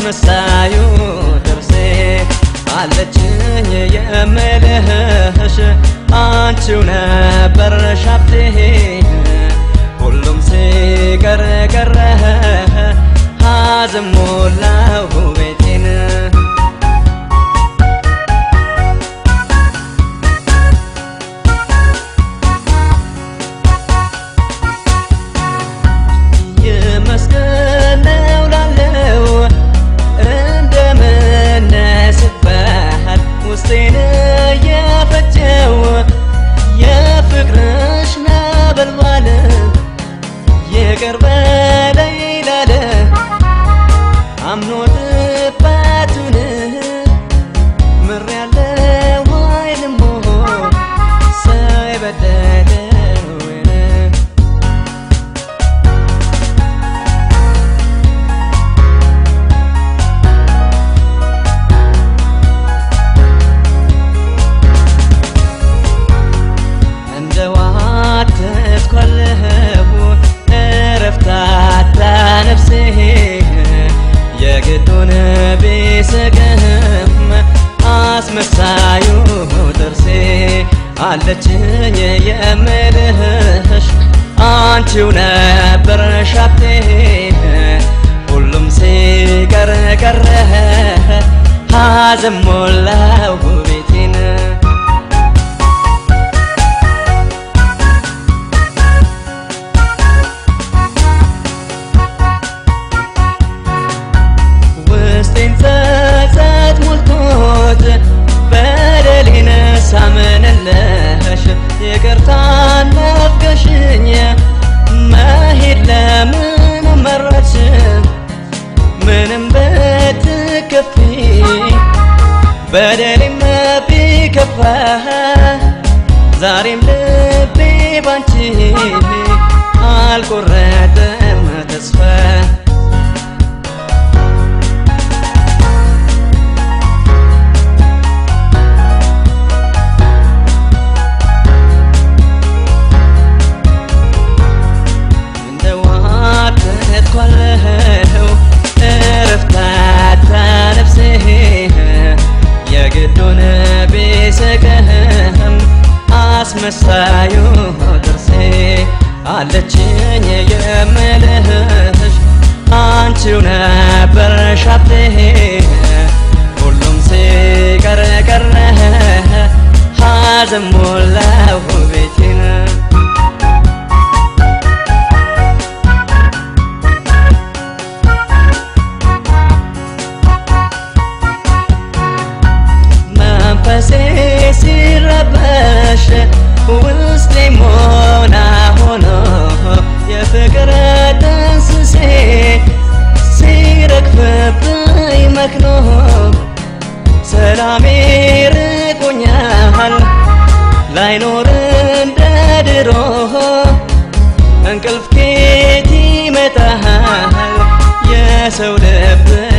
አስመሳዩ ጥርሴ አለችኝ የምልህሽ አንቺው ነበርሽ ሀብቴ ሁሉም ሲቀር ቀረ ሐዘን ሞላው ቤቴን ይመስገን ነው ላለው እንደምነስበሃል ውስጤን የፈጀው የፍቅርሽ ነበልባል ይቅር በለኝ ላለ አምኖ ጥፋቱን ምሬያለሁ አይልሞ ሳይበደለውን እንደ ዋተትኳለሁ እረፍታታ ነፍሴ የግዱን ቢስቅህም አስመሳዩ ጥርሴ አለችኝ የምልህሽ አንቺው ነበርሽ ሀብቴ ሁሉም ሲቀር ቀረ ሐዘን ሞላው ቤቴን ውስጤን ጸጸት ሞልቶት በደሌን ሳምንልሽ ይቅርታ ናፍቀሽኝ መሄድ ለምን መረጥሽ ምንም ብትከፊ በደሌም ቢከፋ ዛሬም ልቤ ባንቺ አልቆረጠም ተስፋ እንደ ዋተትኳለሁ እረፍታታ ነፍሴ የግዱን ቢስቅህም አስመሳዩ ጥርሴ አለችኝ የምልህሽ አንቺው ነበርሽ ሀብቴ ሁሉም ሲቀር ቀረ ሐዘን ሞላው ቤቴን መንፈሴ ሲረበሽ ውስጤ ሞና ሆኖ የፍቅር ጥንስሴ ሲረግፍብኝ መክኖ ሰላሜ ርቆኛል ላይኖር እንደ ድሮ እንቅልፍ ኬት ይመጣል የሰው ልብ